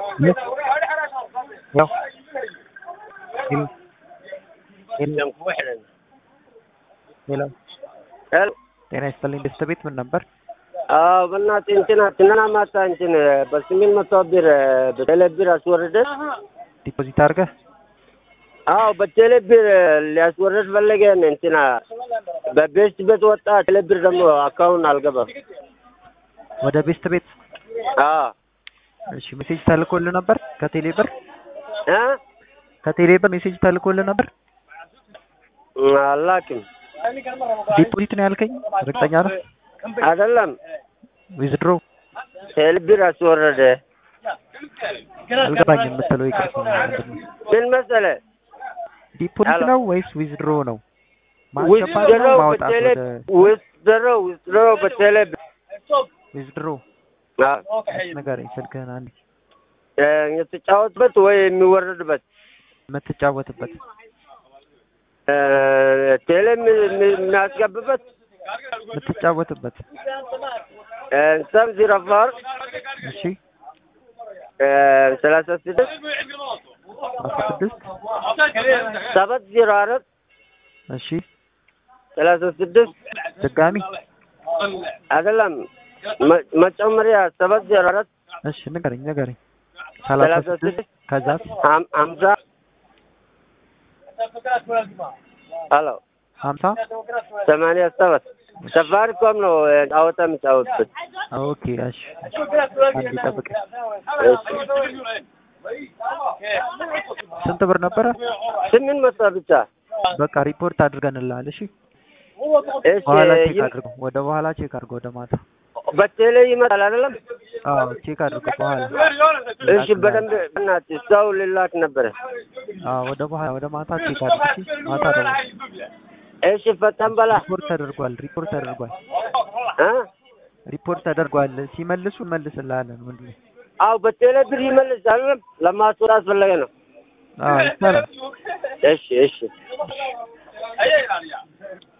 Yes. Hello. Hello. የለም እኮ ሄደን ሄሎ ሄሎ ጤና ይስጥልኝ። ደስታ ቤት ምን ነበር? አዎ በእናትህ እንትን ትናንትና ማታ እንትን በስምንት መቶ ብር በቴሌ ብር አስወርደ ዲፖዚት አድርገህ አዎ በቴሌ ብር ሊያስወርድ ፈለገን እንትና በቤስት ቤት ወጣ ቴሌ ብር ደግሞ አካውንት አልገባም ወደ ቤስት ቤት አዎ እሺ፣ ሜሴጅ ተልኮልህ ነበር ከቴሌ ብር እ ከቴሌ ብር ሜሴጅ ተልኮልህ ነበር? አላክም ዲፖዚት ነው ያልከኝ? እርግጠኛ ነህ? አይደለም ዊዝድሮ ቴሌ ብር አስወረደ አልገባኝም የምትለው ይቅርታ፣ ምንድን ነው? ምን መሰለህ ዲፖዚት ሄሎ። ነው ወይስ ዊዝድሮ ነው? ውስጥ ማስገባት ነው ደረው ማውጣት? በቴሌ ወደ ውስጥ ደረው ውስጥ ደረው በቴሌ ብር ዊዝድሮ አዎ ንገረኝ፣ ስልክህን አንዴ እ የተጫወትበት ወይ የሚወረድበት የምትጫወትበት እ ቴሌ የሚ- የሚ- የሚያስገብበት የምትጫወትበት እ ሰም ዜሮ አፋር እሺ፣ እ ሰላሳ ስድስት አስራ ስድስት ሰባት ዜሮ አራት እሺ፣ ሰላሳ ስድስት ድጋሚ አይደለም መ- መጨመሪያ ሰባት ዜሮ አራት እሺ፣ ንገረኝ ንገረኝ። ሰላሳ ሰላሳ ስድስት ስድስት ከዛስ ሀም- ሀምሳ ሄሎ ሀምሳ ሰማንያ ሰባት ሰፋሪኮም ነው እ ጨዋታ የሚጫወትበት ኦኬ። እሺ፣ አንዴ ጠብቀኝ። ስንት ብር ነበረ? ስምንት መቶ ብቻ በቃ ሪፖርት አድርገንልሃል። እሺ፣ እሺ በኋላ ቼክ ይም- አድርገው፣ ወደ በኋላ ቼክ አድርገው፣ ወደ ማታ። በቴሌ ይመጣል አይደለም አዎ ቼክ አድርገው በኋላ። እሺ በደንብ በእናትህ ሰው ልላክ ነበረ አዎ ወደ በኋላ ወደ ማታ ቼክ አድርግ። እሺ፣ ማታ ደግሞ እሺ ፈጠን በላ ሪፖርት ተደርጓል። ሪፖርት ተደርጓል። እ ሪፖርት ተደርጓል። ሲመልሱ እንመልስልሃለን። ምንድን ነው? አዎ በቴሌ ብር ይመልስ አይደለም ለማስወራት ፈለገ ነው አዎ ይቻላል። እሺ እሺ